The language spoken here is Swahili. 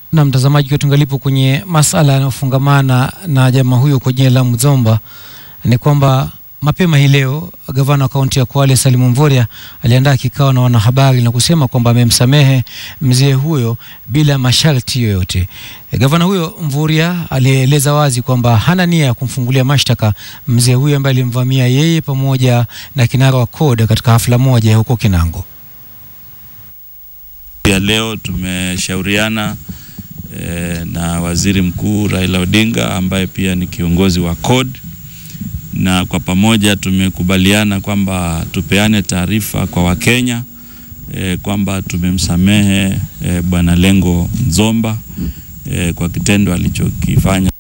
Na mtazamaji wetu, ngalipo kwenye masala yanayofungamana na jamaa huyo kwa jina la Mzomba ni kwamba mapema hii leo gavana wa kaunti ya Kwale Salimu Mvurya aliandaa kikao na wanahabari na kusema kwamba amemsamehe mzee huyo bila masharti yoyote. Gavana huyo Mvurya alieleza wazi kwamba hana nia ya kumfungulia mashtaka mzee huyo ambaye alimvamia yeye pamoja na kinara wa CORD katika hafla moja huko Kinango. Pia leo tumeshauriana eh, na waziri mkuu Raila Odinga ambaye pia ni kiongozi wa CORD na kwa pamoja tumekubaliana kwamba tupeane taarifa kwa Wakenya eh, kwamba tumemsamehe eh, Bwana Lengo Nzomba eh, kwa kitendo alichokifanya.